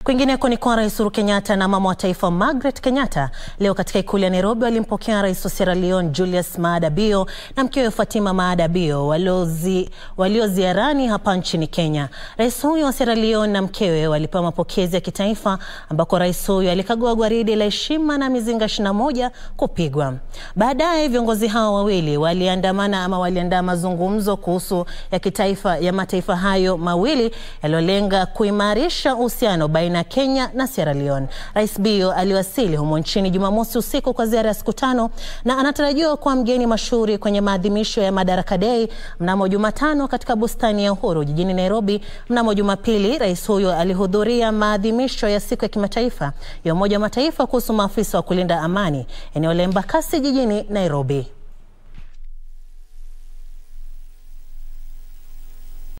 Kwingineko ni kwa Rais Uhuru Kenyatta na mama wa taifa Margaret Kenyatta leo katika ikulu ya Nairobi walimpokea rais wa Sierra Leone Julius Maada Bio na mkewe Fatima Maada Bio waliozi, walioziarani hapa nchini Kenya. Rais huyo wa Sierra Leone na mkewe walipewa mapokezi ya kitaifa ambako rais huyo alikagua gwaridi la heshima na mizinga 21 kupigwa. Baadaye viongozi hao wawili waliandamana ama waliandaa mazungumzo kuhusu ya kitaifa ya mataifa hayo mawili yaliyolenga kuimarisha uhusiano baina ya Kenya na Sierra Leone. Rais Bio aliwasili humo nchini Jumamosi usiku kwa ziara ya siku tano na anatarajiwa kuwa mgeni mashuhuri kwenye maadhimisho ya Madaraka Day mnamo Jumatano katika bustani ya Uhuru jijini Nairobi. Mnamo Jumapili, rais huyo alihudhuria maadhimisho ya siku ya kimataifa ya Umoja wa Mataifa kuhusu maafisa wa kulinda amani eneo la Embakasi jijini Nairobi.